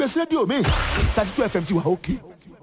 gbèsè rédíò mi thirty two fm ti wà òkè.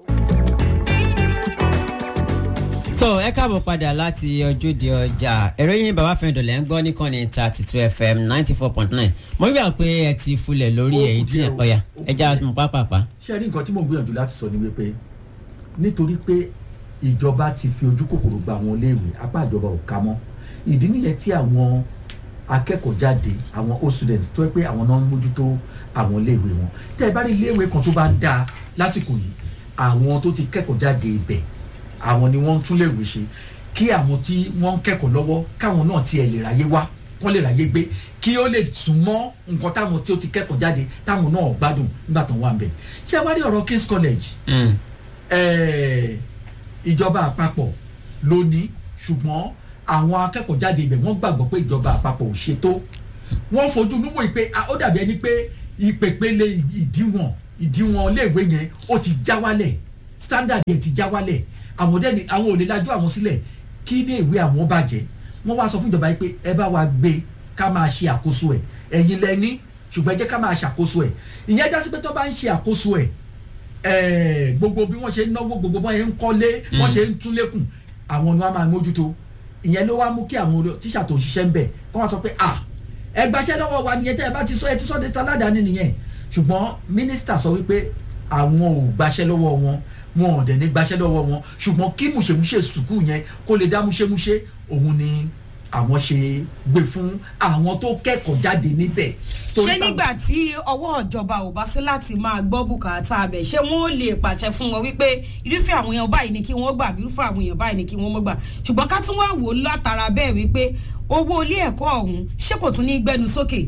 tó ẹ káàbọ̀ padà láti ojúde ọjà ìròyìn bàbá fẹ́ndọ̀ lẹ́ ń gbọ́ níkànnì thirty two fm ninety four point nine mo rí bá pé ẹ ti fulẹ̀ lórí èyí tí ẹ ọ̀yà ẹ já mọ̀ pápápá. ṣé rí nǹkan tí mò ń gbìyànjú láti sọ ni wípé nítorí pé ìjọba ti fi ojú kòkòrò gba àwọn iléèwé apá ìjọba ò ká mọ́ ìdí nìyẹn tí àwọn akẹ́kọ̀ọ́ jáde àwọn old students tó yẹ pé àwọn náà ń mójútó àwọn iléèwé wọn tẹ́ ẹ bá rí iléèwé kan tó bá ń dáa lásìkò yìí àwọn tó ti kẹ́kọ̀ọ́ jáde ibẹ̀ àwọn ni wọ́n ń tún léèwé ṣe kí àwọn tí wọ́n ń kẹ́kọ̀ọ́ lọ́wọ́ káwọn náà tiẹ̀ lè ráyé wá wọ́n lè ráyé gbé kí ó lè sún mọ́ nǹkan táwọn tí ó ti kẹ́kọ̀ọ́ jáde táwọn náà gbádùn nígbà tó ń wà ń bẹ̀ ṣé ẹ wá rí ọ̀rọ̀ King's College ẹ̀ẹ́ ìjọba àpapọ̀ ló ní ṣùgbọ́n àwọn akẹ́kọ̀ọ́ jáde ibẹ̀ wọ́n gbàgbọ́ pé ìjọba àpapọ̀ ò ṣe tó wọ́n fojú núwò ìpè ó dàbí ẹni pé ìpèpele ìdíwọ̀n ìdíwọ̀n iléèwé yẹn ó ti já wálẹ̀ standard yẹn ti já wálẹ̀ àwọn dẹ́ni àwọn ò lè lajú àwọn sílẹ̀ kí iléèwé àwọn bàjẹ́ wọ́n wá sọ fún ìjọba yìí pé ẹ bá wa gbé ká máa ṣe àkóso ẹ̀ ẹ̀yin lẹ́ni ṣùgbọ́n ẹ jẹ́ ká máa ṣàkóso ẹ̀ ìyẹn já sí pé tó bá ń ṣe àkóso ẹ̀ gbogbo bí wọ́n ṣe ń náwó gbogbo wọ́n ṣe ń kọ́lé wọ́n ṣe ń tún lékùn àwọn ni wọ́n máa mójútó ìyẹn ló wá mú kí àwọn tíṣà tó ń ṣiṣẹ́ ń bẹ̀ kọ́ wọ́n sọ pé ah ẹ gbaṣẹ́ lọ́wọ́ wa nìyẹn tẹ́ ẹ bá ti sọ ẹ ti sọ de taládàáni nìyẹn ṣùgbọ́n mínísítà sọ wípé àwọn ò gbaṣẹ́ lọ́wọ́ wọn wọn ò dẹ̀ ní gbaṣẹ́ lọ́wọ́ wọn ṣùgbọ́n kí mùṣemúṣe sùkúù yẹn kó lè dá múṣemúṣe òun ni àwọn ṣe gbé fún àwọn tó kẹ́kọ̀ọ́ jáde níbẹ̀. ṣé nígbà tí ọwọ́ ìjọba ò bá sí láti máa gbọ́ bùkátà abẹ ṣé wọ́n lè pàṣẹ fún wọn wípé irúfẹ́ àwọn èèyàn báyìí ni kí wọ́n gbà irúfẹ́ àwọn èèyàn báyìí ni kí wọ́n mọ́ gbà ṣùgbọ́n ká tún wá wò ó látara bẹ́ẹ̀ wípé owó ilé ẹ̀kọ́ ọ̀hún ṣé kò tún ní gbẹnu sókè.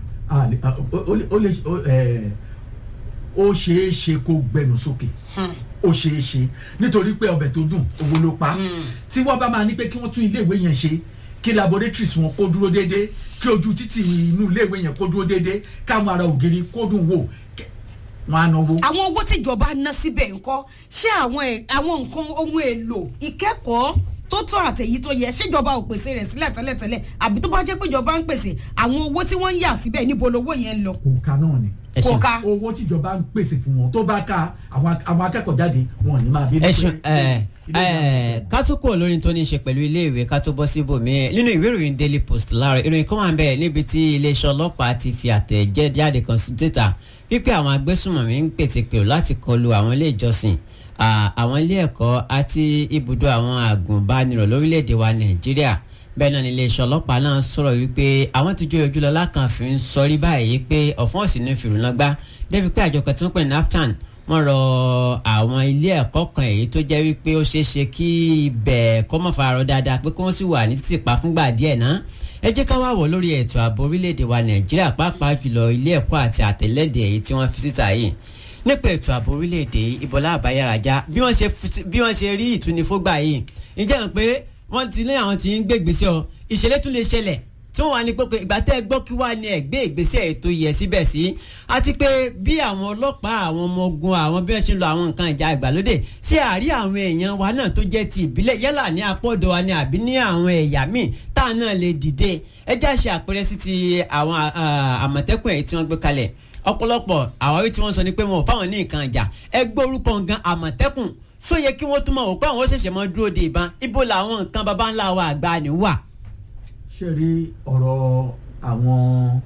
ó ṣeé ṣe kó gbẹnu sókè ó ṣeé ṣe nítorí pé ọbẹ̀ tó dùn owó ló pa tí wọ́n bá máa ní pé kí wọ́n tún iléèwé yẹn ṣe kí laboratories wọn kó dúró déédé kí ojú títì inú iléèwé yẹn kó dúró déédé káwọn ará ògiri kó dùn wò wọn á náwó. àwọn owó tíjọba ná síbẹ̀ ńkọ́ ṣé àwọn àwọn nǹkan ohun èlò ìkẹ́kọ̀ọ́ tó tọ́ àtẹ̀yí tó yẹ ṣèjọba ò pèsè rẹ̀ sílẹ̀ tẹ́lẹ̀tẹ́lẹ̀ àbí tó bá jẹ́ pé ìjọba ń pèsè àwọn owó tí wọ́n ń yà síbẹ̀ níbo lowó yẹn ń lọ. òǹkà náà ni kò ká owó tíjọba ń pèsè fún wọn tó bá ká àwọn akẹ́kọ̀ọ́ jáde wọn ò ní máa bí. ẹ̀sùn ká tó kúrò lórí tó ní í ṣe pẹ̀lú iléèwé ká tó bọ́ síbòmí nínú ìwé ìròyìn daily post láàárọ̀ ìròyìn kan wà ń bẹ̀ níbi tí iléeṣẹ́ ọlọ́pàá ti fi àtẹ̀jáde kan sí títà wípé àwọn agbésùnmọ̀mí ń pètèpèrò láti kọlu àwọn ilé ìjọsìn àwọn ilé ẹ̀kọ́ àti ibùdó àwọn àgùnbánirọ̀ lórílẹ̀‐èdè wa nàìjíríà bẹ́ẹ̀ náà ni iléeṣẹ́ ọlọ́pàá náà sọ̀rọ̀ wípé àwọn tó jẹ́ ojúlọ́lá kan fi ń sọrí báyìí pé ọ̀fọ́n òsì ní fìrùnàgbá débi pé àjọ kan tí wọ́n pè ní naptan wọ́n rọ àwọn ilé ẹ̀kọ́ kan èyí tó jẹ́ wípé ó ṣeé ṣe kí ibẹ̀ kọ́ mọ̀ fararọ dáadáa pé kí wọ́n sì wà ní títì pa fúngbà díẹ̀ náà ẹ jẹ́ ká wá wọ̀ lórí ètò ààbò orílẹ̀-èdè wa nàìjíríà pàápàá jùlọ ilé ẹ̀kọ́ àti àtẹ̀lẹ́dẹ̀ èyí tí wọ́n fi síta yìí nípa ètò ààbò orílẹ̀-èdè ìbọ̀lá àbáyáraja bí wọ́n ṣe rí ìtúnifógbà yìí ǹjẹ́ hàn pé wọ́n ti ní àwọn tí ń gbé ìgbésẹ̀ ọ ìṣẹ̀lẹ̀ tún lè ṣẹlẹ̀ tí wọ́n wà ní pé ìgbà tẹ́ ẹ gbọ́ kí wàá ní ẹ̀gbẹ́ ìgbésẹ̀ ètò yẹ síbẹ̀ sí àti pé bí àwọn ọlọ́pàá àwọn ọmọ ogun àwọn bí wọ́n ṣe ń lo àwọn nǹkan ìjà ìgbàlódé ṣé àárí àwọn èèyàn wa náà tó jẹ́ ti ìbílẹ̀ yálà ní apọ́dọ̀ wa ni àbí ní àwọn ẹ̀yà míì tá a náà lè dìde ẹ já ṣe àpẹẹrẹ sí ti àwọn àmọ̀tẹ́kùn èyí tí wọ́n gbé kalẹ̀ ọ̀pọ̀lọpọ̀ àwárí tí wọ́n sọ ni pé wọn ò fáwọn ní nǹkan ìjà ẹ gbọ́ orúkọ gan àmọ̀tẹ́kùn só yẹ kí wọ́n tún máa wò pé àwọn ó ṣẹ̀ṣẹ̀ máa dúró de ìbọn ibo làwọn nǹkan baba ńlá wa àgbà ni wà. ṣé rí ọ̀rọ̀ àwọn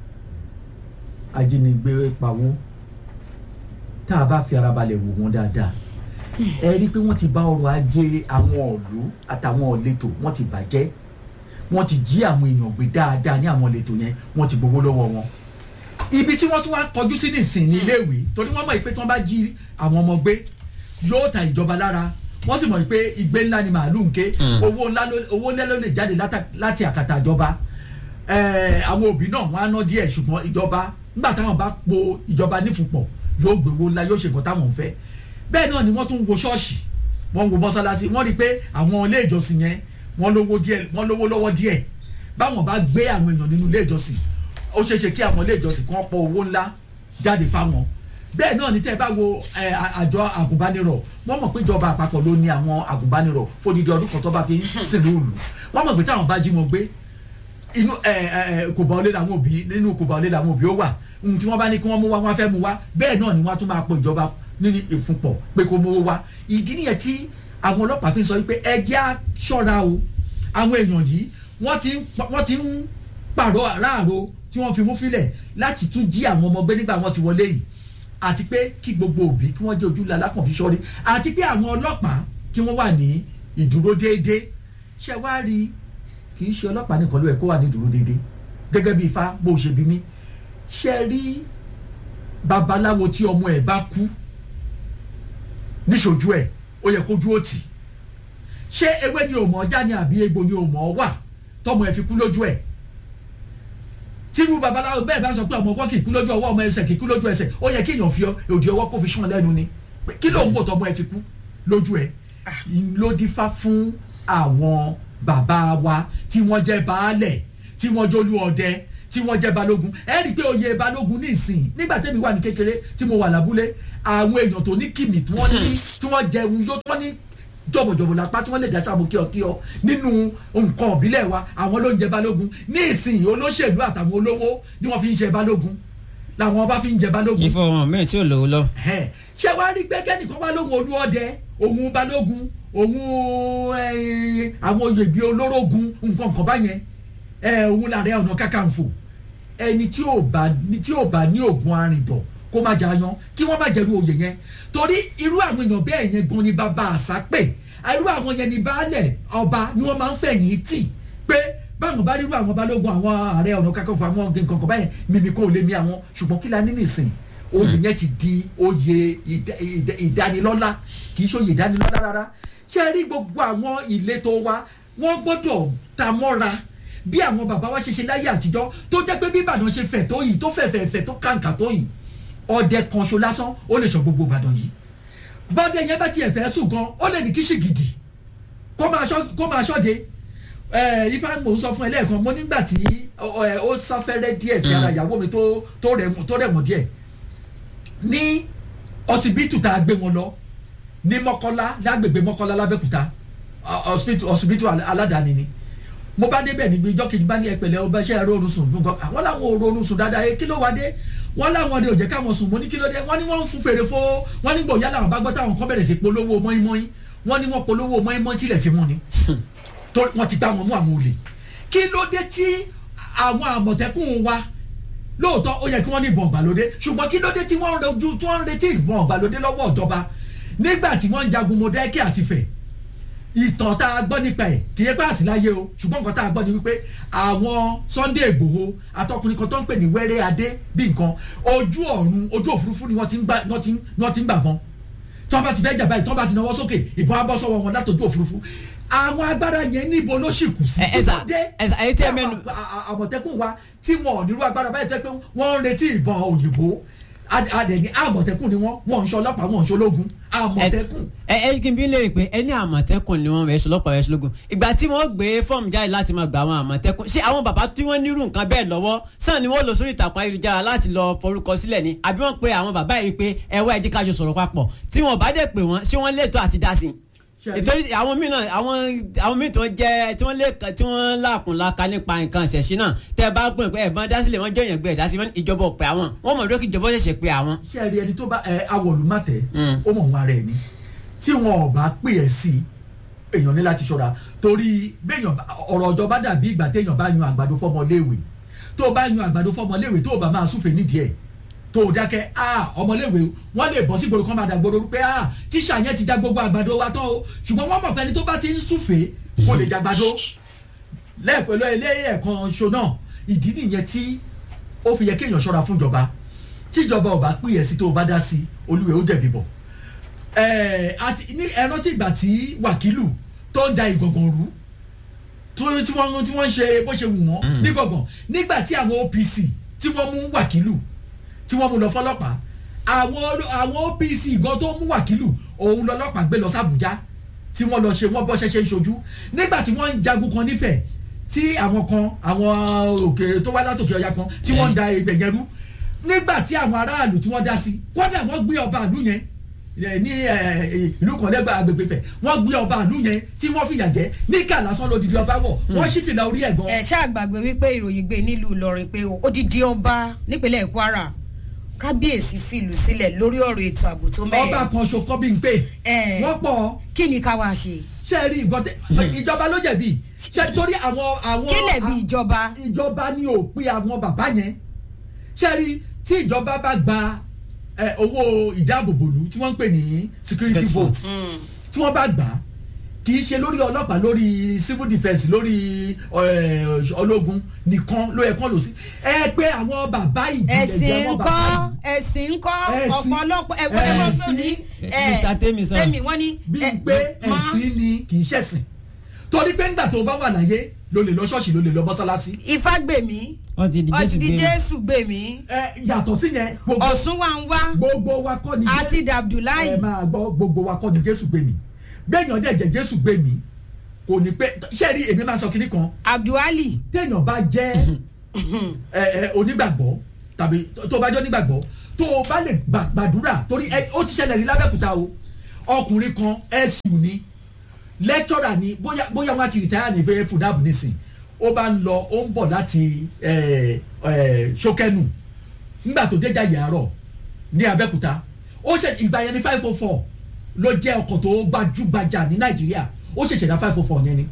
ajínigbé pawó tá a bá fi ara balẹ̀ wò wọ́n dáadáa ẹ rí i pé wọ́n ti bá ọrọ̀ ajé àwọn ọ̀lú àtàwọn ọ̀lẹ́tò wọ́n ti bàjẹ́ wọ́n ti jí àwọn èèyàn gbé dáadáa ní àwọn ọ̀lẹ́tò yẹn wọ́n ti gbowó lọ́wọ́ wọn ibi tí wọ́n tún wá kọjú sí nìsín ní iléèwé torí wọ́n mọ̀ pé tí wọ́n bá jí àwọn ọmọ gbé yóò ta ìjọba lára wọ́n sì mọ̀ pé ìgbé ńlá ni màálù ń ké owó ńlá owó ńlá ló lè jáde láti àkàtà ìjọba àwọn òbí náà wọ́n á ná díẹ̀ ṣùgbọ́n ìjọba nígbà táwọn bá po ìjọba nífùpọ̀ yóò gbé owó ńlá yóò ṣe nǹkan táwọn ń fẹ́ bẹ́ẹ̀ náà ni wọ́n tún wo ṣọ́ọ̀ṣì wọ́n wo mọ́sálásí wọ́n rí i pé àwọn ilé ìjọsìn yẹn wọ́n lówó díẹ̀ wọ́n lówó lọ́wọ́ díẹ̀ báwọn bá gbé àwọn èèyàn nínú ilé ìjọsìn ó ṣeé ṣe kí àwọn ilé ìjọsìn kan pọ̀ owó ńlá jáde fáwọn bẹ́ẹ̀ náà ní tẹ́ ẹ bá wo àjọ àgùnbánirọ̀ wọ́n mọ̀ pé ìjọba àpapọ̀ ló ní àwọn àgùnbánirọ̀ fódìdí ọdún kan tó bá fi ń sìnlú ìlú wọ́n mọ̀ pé táwọn bá jí wọn gbé inú kò bá ọlé làwọn òbí nínú kò bá ọlé làwọn òbí ó wà ohun tí wọ́n bá ní kí wọ́n mú wá wọ́n á fẹ́ mú wá bẹ́ẹ̀ náà ni wọ́n á tún máa pọ̀ ìjọba nínú ìfúnpọ̀ pé kó mú wá ìdí nìyẹn tí àwọn ọlọ́pàá fi ń sọ wípé ẹ jẹ́ á ṣọ́ra o àwọn èèyàn yìí wọ́n ti ń pa- wọ́n ti ń pààrọ̀ aráàrò tí wọ́n fi mú fílẹ̀ láti tún jí àwọn ọmọ gbé nígbà wọ́n ti wọlé yìí àti pé kí gbogbo òbí kí wọ́n jẹ́ ojúlé alákànfi sọ́rí àti pé àwọn ọlọ́pàá kí wọ́n wà ní ìdúró déédéé ṣé wá rí kì í ṣe ọlọ́pàá nìkan ló yẹ kó wà ní ìdúró déédéé gẹ́gẹ́ bí ifá bó ṣe bí mí ṣe rí babaláwo tí ọmọ ẹ̀ bá kú níṣojú ẹ̀ ó yẹ kójú ó tì ṣé ewé ni ò mọ̀ ọjà ni àbí egbò ni ò mọ̀ ọ wà tọmọ ẹ̀ fi kú lójú ẹ̀ tírú babaláwo bẹ́ẹ̀ bá sọ pé ọmọ ọwọ́ kì í kú lójú ọwọ́ ọmọ ẹsẹ̀ kì í kú lójú ẹsẹ̀ ó yẹ kí èèyàn fi òdì ọwọ́ kó fi sàn lẹ́nu ni Pé kí ló ń wò tọmọ ẹ fi kú lójú ẹ ló dífá fún àwọn bàbá wa tí wọ́n jẹ́ baálẹ̀ tí wọ́n jólú ọdẹ tí wọ́n jẹ́ balógun ẹ rí i pé oyè balógun ní ìsìn nígbà tẹ́mi wà ní kékeré tí mo wà lábúlé àwọn èèyàn tó ní kìmì tí wọ́n ní tí wọ́n jẹun yó tí wọ́n ní jọ̀bọ̀jọ̀bọ̀ lápá tí wọ́n lè dáṣà mú kíọkíọ nínú nǹkan ìbílẹ̀ wa àwọn ló ń jẹ balógun ní ìsìn olóṣèlú àtàwọn olówó ni wọ́n fi ń jẹ balógun làwọn ọba fi ń jẹ balógun ìfowópamọ́ mi tí ò lówó lọ. ẹ ṣé wàá rí pé kẹ́nìkan wá lóhun olúọdẹ òun balógun òun eh, àwọn oyè bíi olórógun nǹkan kan báyẹn ẹ òun làrẹ ọ̀nà kàkànfò ẹni tí ò bá ní tí ò bá ní ògùn arìndọ̀ kó má jà yan kí wọ́n má jẹ̀rú oyè yẹn torí irú àwọn èèyàn bẹ́ẹ̀ yẹn gan ni bàbá àṣà pè irú àwọn yẹn ni baálẹ̀ ọba ni wọ́n máa ń fẹ̀yìn tì pé báwọn bá rírú àwọn balógun àwọn ààrẹ ọ̀nà kàkànfò àwọn nǹkan kan báyẹn mímí kò lè mi àwọn ṣùgbọ́n kí la ní nìsín oyè yẹn ti di oyè ìdá- ìdá- ìdánilọ́lá kì í ṣe oyè ìdánilọ́lá rárá ṣé ẹ rí gbogbo àwọn ìletò wa wọ́n gbọ́dọ̀ ta mọ́ra bí àwọn bàbá wa ṣe ṣe láyé àtijọ́ tó jẹ́ pé bí Ìbàdàn ṣe fẹ̀ tó yìí tó fẹ̀ fẹ̀ fẹ̀ tó kàǹkà tó yìí ọdẹ kan ṣo lásán ó lè sọ gbogbo Ìbàdàn yìí bọ́dẹ yẹn bá tiẹ̀ fẹ́ sùn gan ó lè ní kíṣì gidi kó máa ṣọ́ kó máa ṣọ́de ẹ ifá mò ń sọ fún ẹ lẹ́ẹ̀kan mo nígbà tí ọ, ẹ, ó sáfẹ́rẹ́ díẹ̀ sí ara ìyàwó mi tó tó rẹ̀ mọ́- tó rẹ̀ mọ́ díẹ̀ ní ọsibítù tá a gbé wọn lọ ní mọ́kọ́lá lágbègbè mọ́kọ́lá lábẹ́kúta ọ- ọsibítù ọsibítù al- aládàáni ni mo bá débẹ̀ níbi ìjọ kejì bá ní ẹpẹ̀lẹ́ ọba iṣẹ́ ẹ̀rọ orun sùn nǹkan àwọn làwọn ò rorun sùn dáadáa ẹ kí ló wá dé wọ́n láwọn ọdẹ ò jẹ́ káwọn sùn mo ní kí ló dé wọ́n ní wọ́n ń fún fèrè fó wọ́n ní gbòòyà làwọn bá gbọ́ táwọn kan bẹ̀rẹ̀ sí polówó mọ́ínmọ́ín wọ́n ní wọ́n polówó mọ́ínmọ́ín tilẹ̀ fi mú ni tó wọ́n ti gbá wọn mú àwọn olè kí ló dé tí àwọn àmọ̀tẹ́kùn wa lóòótọ́ ó yẹ kí wọ́n ní ìbọn ìgbàlódé ṣùgbọ́n kí ló dé tí wọ́n ń rojú tí wọ́n ń retí ìbọn ìgbàlódé lọ́wọ́ ìjọba nígbà tí wọ́n ń jagun mọ̀dẹ́kẹ́ àti fẹ̀ ìtàn tá a gbọ́ nípa ẹ̀ kì í yẹ pé àsìláyé o ṣùgbọ́n nǹkan tá a gbọ́ ni wípé àwọn Sunday Ìgbòho atọkùnrin kan tó ń pè ní wẹ́rẹ́ adé bí nǹkan ojú ọ̀run ojú òfurufú ni wọ́n ti ń gbà wọ́n ti ń wọ́n ti ń gbà bọ́n tí wọ́n bá ti fẹ́ jà báyìí tí wọ́n bá ti náwó sókè ìbọn á bọ́ sọ́wọ́ wọn látọjú òfurufú àwọn agbára yẹn níbo ló sì kù sí Ẹ- ẹ sà, Kí ló dé ẹ sà, èyí tí ẹ tí mẹ́nu- àwọn a- a- àmọ̀tẹ́kùn wa tí wọn ò nírú agbára báyìí tẹ́ pé wọ́n ń retí ìbọn òyìnbó Ad- adẹ̀ni àmọ̀tẹ́kùn ni wọ́n wọ́n ń ṣe ọlọ́pàá wọ́n ń ṣe ológun àmọ̀tẹ́kùn. ẹ ẹ kí n bí lè pé ẹ ní àmọ̀tẹ́kùn ni wọ́n rẹ̀ ṣe lọ́pàá rẹ̀ ṣe lógun ìgbà tí wọ́n gbé fọ́ọ̀mù jáde láti máa gba àwọn àmọ̀tẹ́kùn ṣé àwọn bàbá tí wọ́n nírú nǹkan bẹ́ẹ̀ lọ́wọ́ sàn ni wọ́n lọ sórí ìtàkùn ayélujára láti lọ forúkọ sílẹ̀ ni àbí wọ́n pe àwọn bàbá yìí pé ẹ wá ẹ jẹ́ ká jọ sọ̀rọ̀ papọ̀ tí wọ́n bá dẹ̀ pè wọ́n ṣé wọ́n lẹ́tọ̀ọ́ àti dá sí i Ṣé- ìtorí àwọn míì náà àwọn àwọn míì tí wọ́n jẹ́ tí wọ́n lè tí wọ́n láàkùn láka nípa nǹkan ìṣẹ̀ṣin náà tẹ́ ẹ bá gbọ́n pé ẹ̀bọ́n dásílẹ̀ wọ́n jẹ́ èèyàn gbé ẹ̀dá sí wọn ìjọba ò pè àwọn wọ́n mọ̀ lókè ìjọba ó ṣẹ̀ṣẹ̀ pé àwọn. ṣé ẹ rí ẹni tó bá ẹ awọ̀lùmọ̀tẹ́ Mm. ó mọ̀ wọn ara ẹ̀ ni tí wọn ò bá pè ẹ́ sí i èèyàn ní láti ṣọ́ra torí béèyàn bá- ọ̀rọ̀ ọjọ́ bá dàbí ìgbà téèyàn bá yan àgbàdo fọmọléèwé tó o bá yan àgbàdo fọmọléèwé tó o bá máa súfèé nídìí ẹ̀ tó o dákẹ́ a ọmọléèwé wọ́n lè bọ́ sí gbòòrò kan máa dà gbòòrò pé a tíṣà yẹn ti já gbogbo àgbàdo wa tán o ṣùgbọ́n wọ́n mọ̀ pé ẹni tó bá ti ń súfèé kò lè jàgbàdo lẹ́ẹ̀pẹ̀lú ẹlẹ́ẹ̀kan ṣo náà ìdí nìyẹn tí ó fi yẹ kéèyàn ṣọ́ra fún ìjọba tíjọba ò bá pè é sí tó o bá dá sí olúwẹ̀ ó jẹ̀bi bọ̀ ẹ̀ẹ́ àti ní ẹran tí ìgbà tí wàkílù tó ń da ìgàngàn rú tó- tí wọ́n tí wọ́n ń ṣe bó ṣe wù wọ́n ní gàngàn nígbà tí àwọn OPC tí wọ́n mú wàkílù tí wọ́n mú lọ fọlọ́pàá àwọn olú- àwọn OPC gan tó mú wàkílù òun lọ́lọ́pàá gbé lọ sàbújá tí wọ́n lọ ṣe wọ́n bọ́ ṣẹṣẹ ń ṣojú nígbà tí wọ́n ń jagun kan nífẹ̀ẹ́ tí àwọn kan àwọn òkè tó wá látòkè ọya kan tí wọ́n ń da ibẹ̀ yẹn rú nígbà tí àwọn aráàlú tí wọ́n dá sí kódà wọ́n gbé ọba àlú yẹn ẹ, ní ẹ, ẹ, ìlú kan lẹ́gbàá agbègbè fẹ̀ wọ́n gbé ọba ìlú yẹn tí wọ́n fìyà jẹ níkà lásán lódìdí ọba wọ̀ wọ́n sì fìlà orí ẹ̀ gan. ẹ ṣàgbàgbé wípé ìròyìn gbé nílùú Ìlọrin pé odidi ọba nípínlẹ̀ Kwara kábíyèsí fìlú sílẹ̀ lórí ọ̀rọ̀ ètò ààbò tó mẹ́ẹ̀. ọba kan ṣokọ́ bí n pè Ẹ. wọ́n pọ̀ kí ni ká wá ṣe. ṣe rí nǹkan tẹ ìjọba ló jẹ̀bi ṣe torí àwọn àwọn kí lè bí ìjọba. ìjọba ní òpin àwọn bàbá yẹn ṣe rí tí ìjọba bá gba ẹ, owó ìdáàbòbòlù tí wọ́n ń pè ní security Security vote tí wọ́n bá gbà á kì í ṣe lórí ọlọ́pàá lórí civil defence lórí ẹ, ológun nìkan ló yẹ kán lò sí ẹ pé àwọn bàbá ìjìnlẹ̀ jẹ́ ẹ̀sìn àwọn ńkọ́ bàbá ẹ̀sìn ńkọ́ Ẹ̀sìn- ọ̀pọ̀lọpọ̀ ẹ̀wọ̀n ẹ̀wọ̀n ẹ̀sìn- fún ní. Mr. Temi sọ. tẹ́mi wọ́n ní. bíi ẹ, pé ma- ẹ̀sìn ni kì í ṣẹ̀sìn torí pé ńgbà tó bá wà láyé ló lè lọ ṣọ́ọ̀ṣì ló lè lọ mọ́sálásí ifá gbèmí wọ́n ti di ọtí jésù di gbé jésù gbèmí ẹ yàtọ̀ sí yẹn gbogbo ọ̀sùn wa ń wá gbogbo wa kọ́ ni àti dàbdùláì ẹ máa gbọ́ gbogbo wa kọ́ ni jésù gbé mi gbẹ̀yàn dẹ̀ jẹ́ jésù gbé mi kò ní pé ṣé rí èmi máa sọ kinní kan abdulhali téèyàn bá jẹ́ ẹ ẹ onígbàgbọ́ tàbí tó bá jẹ́ onígbàgbọ́ tó o bá lè gbà- gbàdúrà torí ẹ ó ti ṣẹlẹ̀ ní lábẹ́kúta o ọkùnrin kan ẹ̀sùn ni lẹ́tọ́rà ni bóyá bóyá wọn ti rìtáyà ní fẹ́ẹ́ fúdàbù nísìn ó bá ń lọ ó ń bọ̀ láti ẹ ẹ ṣókẹ́nù nígbà tó déjà yàrá ní abẹ́kúta ó ṣe ìgbà yẹn ní five oh four ló jẹ́ ọkọ̀ tó gbajúgbajà ní nàìjíríà ó ṣẹ̀ṣẹ̀ dá five oh four yẹn ni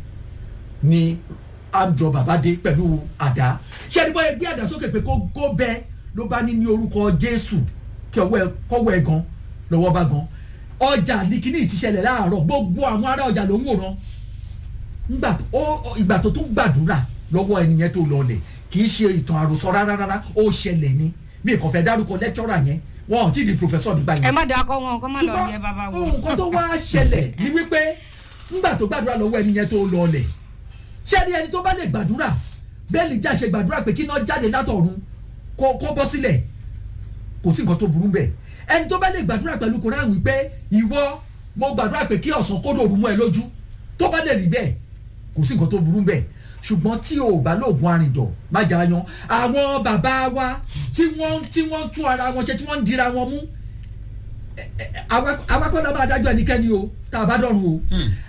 ni amjọ bàbá dé pẹ̀lú àdá ṣé ẹni bóyá gbé àdá sókè pé kó kó bẹ ló bá ní ní orúkọ jésù kí ọwọ́ ẹ kọ́wọ́ ẹ gan lọ́wọ́ bá gan ọjà ní kíní ti ṣẹlẹ̀ láàárọ̀ gbogbo àwọn ará ọjà ló ń wòran ńgbà tó ó- ó- ìgbà tó tún gbàdúrà lọ́wọ́ ẹnìyẹn tó lọlẹ̀ kì í ṣe ìtàn àròsọ rárá rárá ó ṣẹlẹ̀ ni mi kàn fẹ́ dárúkọ lẹ́kítọ́rà yẹn wọn ò tí ì di pòfẹ́sọ̀ nígbà yẹn ẹ má dàkọ wọn kó má lọ yẹ bàbá ṣùgbọ́n wọn. nǹkan tó wá ṣẹlẹ̀ ni wípé ńgbà tó gbàdúrà lọ́wọ́ ẹni yẹn tó lọlẹ̀ ṣé ni ẹni tó bá lè gbàdúrà bẹ́ẹ̀ lè jà ṣe gbàdúrà pé kí iná jáde látọ̀run kó kó bọ́ sílẹ̀ kò sí nǹkan tó burú bẹ́ẹ̀ ẹni tó bá lè gbàdúrà pẹ̀lú koran wípé ìwọ mo gbàdúrà pé kí ọ̀sán kó dòrú mọ́ ẹ lójú tó bá lè rí bẹ́ẹ̀ kò sí nǹkan tó burú bẹ́ẹ̀ ṣùgbọ́n tí o bá lóògùn arìndọ̀ má jà á yan àwọn bàbá wa tí wọ́n tí wọ́n tún ara wọn ṣe tí wọ́n ń dira wọn mú àwa kọ́ la máa dájọ́ ẹnikẹ́ni o tá a bá dọ̀run o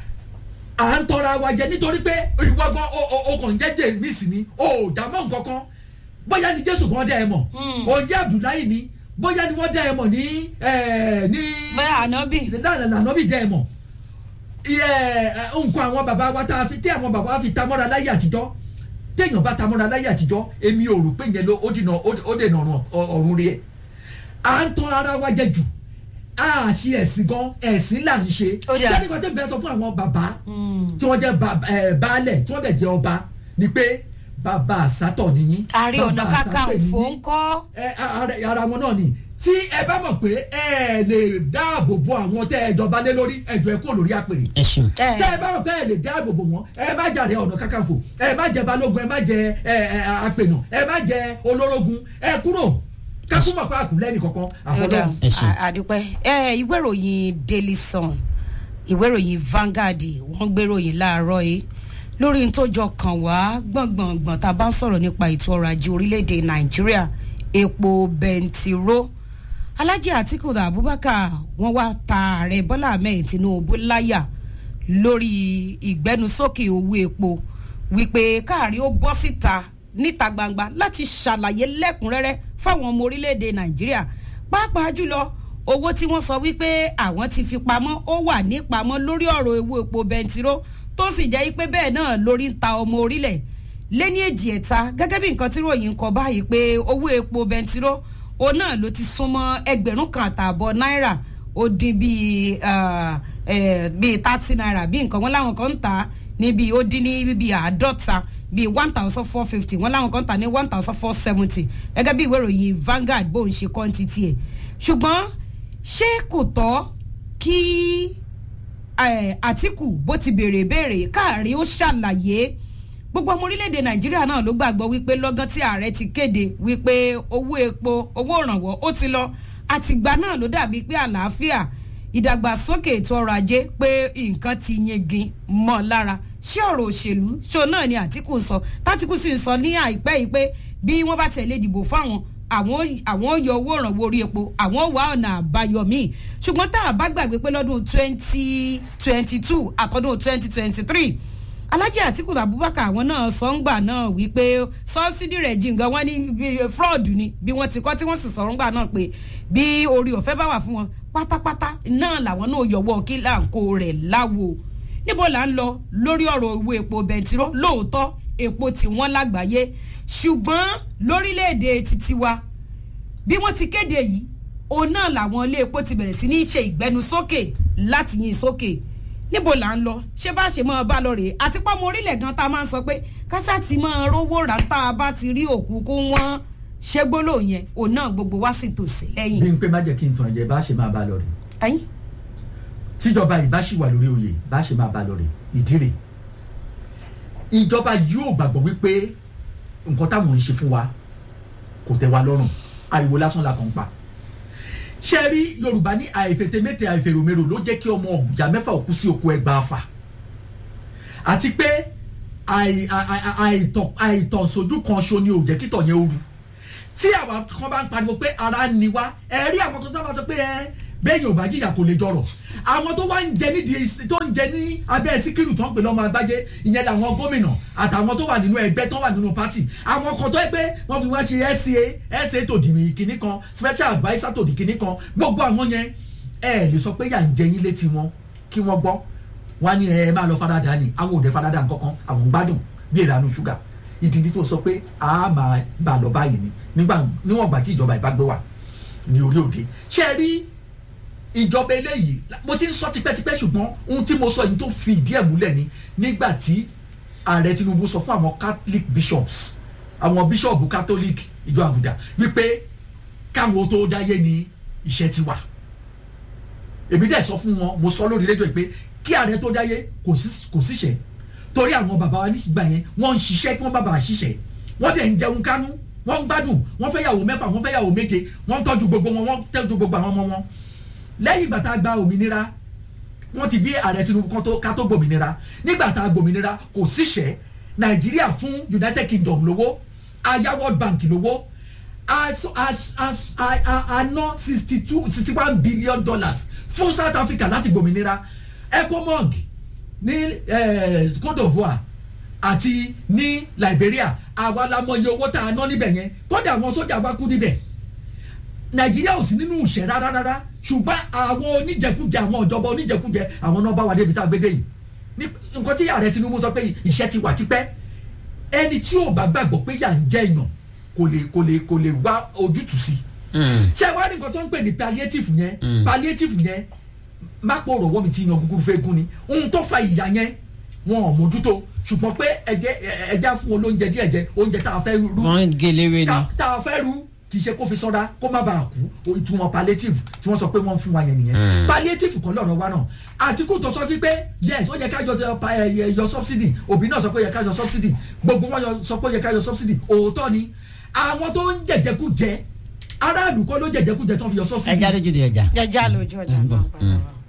à ń tọra wa jẹ nítorí pé ìwọ gan o o o kàn jẹ́ james ni o ò dá mọ́ nǹkan kan bóyá ni jésù kan dá ẹ mọ̀ o jẹ́ abdullahi ni bóyá ni wọ́n dá ẹ mọ̀ ní ẹ ní bẹ́ẹ̀ ànábì lánàá lànà bí dá ẹ mọ̀ iye ẹ, nǹkan àwọn bàbá wa tá a fi tí àwọn bàbá wa fi tamọ́ra láyé àtijọ́ téèyàn bá tamọ́ra láyé àtijọ́ èmi ò rò pé yẹn ló ó dènà ó dènà ọ̀run ọ̀run rẹ̀ à ń tọ́ ara wa jẹ jù a ṣe ẹ̀sìn gan ẹ̀sìn là ń ṣe Ó dà. sẹ́ni kan tẹ́ fẹ́ sọ fún àwọn bàbá tí wọ́n jẹ́ ba- ẹ, baálẹ̀ tí wọ́n dẹ̀ jẹ́ ọba ni pé bàbá àsátọ̀ nìyí àrí ọ̀nà bàbá kakanfò àsápè nìyí ń kọ́ ẹ ara ara wọn náà ni tí ẹ bá mọ̀ pé ẹ lè dáàbò bo àwọn tẹ́ ẹ jọba lé lórí ẹjọ́ ẹ kó lórí àpèrè ẹ ṣeun. ẹ tẹ́ ẹ bá mọ̀ pé ẹ lè dáàbò bo wọn ẹ má jàre ọ̀nà kakanfò ẹ má jẹ balógun ẹ má jẹ ẹ ẹ àpènà ẹ má jẹ olórógun ẹ kúrò kákúmọ̀ pa àkùnlẹ̀ nìkankan Ọ̀dà, àfọlọ́run. Ẹ ṣeun. à- àdúpẹ́ ẹ ìwé ìròyìn daily sun ìwé ìròyìn Vanguard wọ́n gbé ìròyìn láàárọ̀ yìí lórí n tó jọ kàn wá gbọ̀ngbọ̀ngbọ̀n tá a bá ń sọ̀rọ̀ nípa ètò ọrọ̀ ajé orílẹ̀-èdè Nàìjíríà epo bẹntiró Alhaji Atiku Abubakar wọ́n wá ta ààrẹ Bọ́lá Ahmed Tinubu láyà lórí ìgbẹnusókè owó epo wípé káàrí ó bọ́ síta níta gbangba láti ṣàlàyé lẹ́kùnrẹ́rẹ́ fáwọn ọmọ orílẹ̀-èdè nàìjíríà pàápàá jùlọ owó tí wọ́n sọ wípé àwọn ti fi pamọ́ ó wà ní pamọ́ lórí ọ̀rọ̀ owó epo bẹntiró tó sì jẹ́ pé bẹ́ẹ̀ náà lórí ń ta ọmọ orílẹ̀ lẹ́ni èjì ẹ̀ta gẹ́gẹ́ bí nǹkan tí ròyìn ń kọ báyìí pé owó epo bẹntiró òun náà ló ti súnmọ́ ẹgbẹ̀rún kan àtààbọ̀ náírà ó dín bíi ah, eh, bíi thirty naira bí nǹkan wọn láwọn kan ń tà á níbi ó dín ní bíi àádọ́ta bíi one thousand four fifty wọn láwọn kan ń tà ní one thousand four seventy gẹ́gẹ́ bí ìwé ìròyìn Vanguard bóun ṣe kọ́ ti tiẹ̀ ṣùgbọ́n ṣé kò tọ́ kí eh, Àtíkù bó ti béèrè béèrè káàrí ó ṣàlàyé gbogbo ọmọ orílẹ̀-èdè nàìjíríà náà ló gbàgbọ́ wípé lọ́gán tí ààrẹ ti kéde wípé owó epo owó ìrànwọ́ ó ti lọ àtìgbà náà ló dàbí pé àlàáfíà ìdàgbàsókè ètò ọrọ̀ ajé pé nǹkan ti yegin mọ́ lára ṣé ọ̀rọ̀ òṣèlú ṣó náà ni àtìkù ń sọ tátìkù sì ń sọ ní àìpẹ́ yìí pé bí wọ́n bá tẹ̀lé ìdìbò fáwọn àwọn àwọn yọ owó ìrànwọ́ orí epo àwọn wà ọ̀nà àbáyọ míì ṣùgbọ́n tá a bá gbàgbé pé lọ́dún twenty twenty two àtọ́dún twenty twenty three alhaji atiku abubakar àwọn náà sọ́ngbà náà wípé sọ́sídì rẹ̀ jìngàn wọ́n ní bí fraud ni bí wọ́n ti kọ́ tí wọ́n sì sọ̀rọ̀ ńgbà náà pé bí orí ọ̀fẹ́ bá wà fún wọn pátápátá náà làwọn náà yọwọ́ kí láǹkó rẹ̀ láwo níbo là ń lọ lórí ọ̀rọ̀ owó epo bẹntiró lóòótọ́ epo tí wọ́n lágbàáyé ṣùgbọ́n lórílẹ̀‐èdè títí wa bí wọ́n ti kéde yìí òun náà làwọn ilé epo ti bẹ̀rẹ̀ sí ní ṣe ìgbẹnusókè láti yin sókè níbo là ń lọ ṣé bá ṣe máa bá lọ rèé àti pọ́nmọ orílẹ̀ gan tá a máa ń sọ pé kásá ti máa rówó rà tá a bá ti rí òkú kó wọ́n ṣé gbólóhùn yẹn òun náà gbogbo wá sì tòsí bí lẹ́yìn. n pé má jẹ́ kí n tàn jẹ́ bá ṣe máa bá lọ rè ẹyin tíjọba yìí bá ṣì wà lórí oyè bá ṣe máa bá lọ rè ìdí rè ìjọba yóò gbàgbọ́ wípé nǹkan táwọn ń ṣe fún wa kò tẹ́ wa lọ́rùn ariwo lásán la kàn ń pa ṣe rí yorùbá ní àìfètémété àìfèròmérò ló jẹ́ kí ọmọ ọ̀gbìjà mẹ́fà òkú sí oko ẹgbàá fà àti pé àì- àì- àì- àìtọ̀ àìtọ̀ sójú kan ṣo ni ò jẹ́ kítọ̀ yẹn ó ru tí àwọn kan bá ń pariwo pé ara ń ni wá ẹ rí àwọn kan tó bá sọ pé ẹ bẹ́ẹ̀ni ò bá jìyà kò lè jọrọ̀ àwọn tó wá ń jẹ nídìí tó ń jẹ ní abẹ́ síkírù tó ń pè lọ́mọ agbájé ìyẹn làwọn gómìnà àtàwọn tó wà nínú ẹgbẹ́ tó wà nínú pátì àwọn kan tó yẹ pé wọ́n fi wá ṣe SCA SCA tòdì kìíní kan special adviser tòdì kìíní kan gbogbo àwọn yẹn ẹ lè sọ pé yà ń jẹ yín létí wọn kí wọ́n gbọ́ wọ́n á ní ẹ máa lọ farada ni àwọn òde farada nǹkankan àwọn ń gbádùn bí ìranú ṣúgà ìdí tó sọ pé a máa bá a lọ báyìí ni nígbà níwọ̀n gbà tí ìjọba ìbá gbé wà ní orí òde ṣé ẹ rí ìjọba eléyìí mo ti ń sọ tipẹ́tipẹ́ ṣùgbọ́n ohun tí mo sọ yìí tó fi ìdí ẹ̀ múlẹ̀ ni nígbà tí ààrẹ Tinubu sọ fún àwọn Catholic bishops àwọn bíṣọ̀bù Catholic ìjọ àgùdà wípé káwọn tó dáyé ni iṣẹ́ ti wà èmi dẹ̀ sọ fún wọn mo sọ lórí rédíò pé kí ààrẹ tó dáyé kò sí- kò síṣẹ́ torí àwọn bàbá wa nígbà yẹn wọ́n ń ṣiṣẹ́ kí wọ́n bàbá ṣiṣẹ́ wọ́n dẹ̀ ń jẹun kánú wọ́n ń gbádùn wọ́n fẹ́ yàwó mẹ́fà wọ́n fẹ́ yàwó méje wọ́n ń tọ́jú gbogbo wọn wọ́n ń tọ́jú gbogbo àwọn ọmọ wọn lẹ́yìn ìgbà tá a gba òmìnira wọ́n ti bí ààrẹ Tinubu kan tó ká tó gbòmìnira nígbà tá a gbòmìnira kò síṣẹ́ Nàìjíríà fún United Kingdom lówó aya World Bank lówó a a a a a ná sixty two sixty one billion dollars fún South Africa láti gbòmìnira ECOMOG ní eh, Cote d'Ivoire àti ní Liberia àwa la mọ iye owó tá a ná níbẹ̀ yẹn kódà àwọn sójà wa kú níbẹ̀ nàìjíríà ò sí nínú ìṣẹ́ rárá rárá ṣùgbọ́n àwọn oníjẹkújẹ àwọn ìjọba oníjẹkújẹ àwọn náà bá wà débi tá a gbé dé yìí ní nǹkan tí ààrẹ Tinubu sọ pé ìṣẹ́ ti wà tipẹ́ ẹni tí ò bá gbàgbọ́ pé yà ń jẹ́ èèyàn kò lè kò lè kò lè wá ojútùú sí ṣé wàá ní nǹkan tó ń pè ní palliative yẹn palliative yẹn má pò rọ̀wọ́ mi ti yan gúgúrú fẹ́ gún ni ohun tó fa ìyà yẹn wọn ò mójútó ṣùgbọ́n pé ẹ̀jẹ̀ ẹ̀jẹ̀ fún wọn lóúnjẹ díẹ̀ jẹ oúnjẹ tá a fẹ́ rú wọ́n ń gé léwé ni. tá tá a fẹ́ rú kì í ṣe kó fi sọ́ra kó má bàa kú o ìtumọ̀ palliative tí wọ́n sọ pé wọ́n fún wa yẹn nìyẹn palliative kọ́ lọ́rọ̀ wa náà Àtíkù tó sọ wípé yes ó yẹ ká yọ yọ pa- ẹ, yọ subsidy òbí náà sọ pé ó yẹ ká yọ subsidy gbogbo wọn yọ- sọ pé ó yẹ ká yọ subsidy òótọ́ ni àwọn tó ń jẹjẹkújẹ aráàlú kọ́ ló jẹjẹkújẹ tó fi yọ ẹ subsidy jáde jù di ẹja. jẹjẹ àlòjù ọjà Mm. máa ń padà wá.